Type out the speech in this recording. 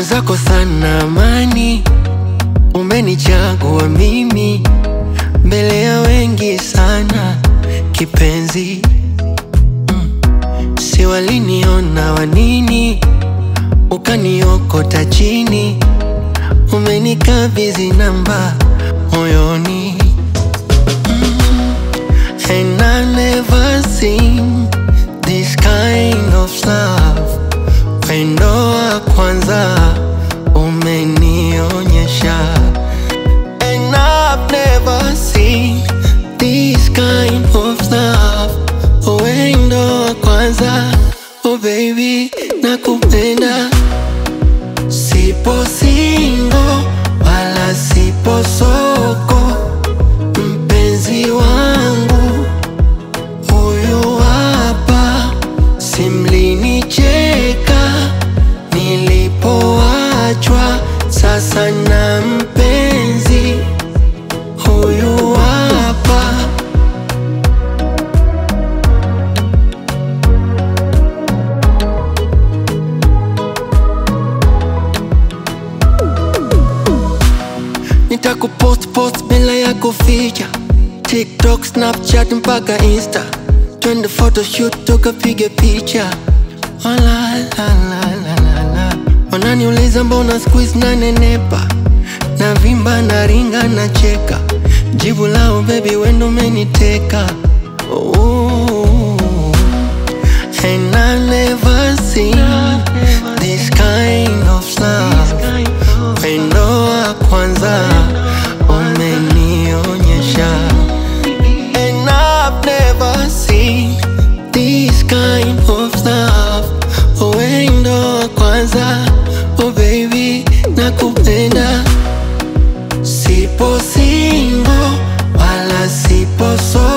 mwenzako sana amani, umenichagua mimi mbele ya wengi sana kipenzi mm. Si waliniona wanini, ukaniokota chini, umenikabidhi namba moyoni mm. And I never seen this kind of love Wendo wa kwanza umenionyesha And I've never seen this kind of love Wendo wa kwanza Oh baby nakupenda Sipo singo wala sipo soko Mpenzi wangu huyu hapa simlinicheka nilipoachwa sasa na mpenzi huyu hapa nitakupost post bila ya kuficha tiktok snapchat mpaka insta twende photoshoot tukapige picha Oh, la, la, la, la, la, la. wananiuliza mbona squeeze na nenepa na vimba na ringa na cheka jibu lao bebi wendo umeniteka Ooh. And I never seen this kind of love Wendo wa kwanza umenionyesha And I've never seen this kind of love Wendo wa kwanza Oh baby nakupenda Sipo single wala sipo solo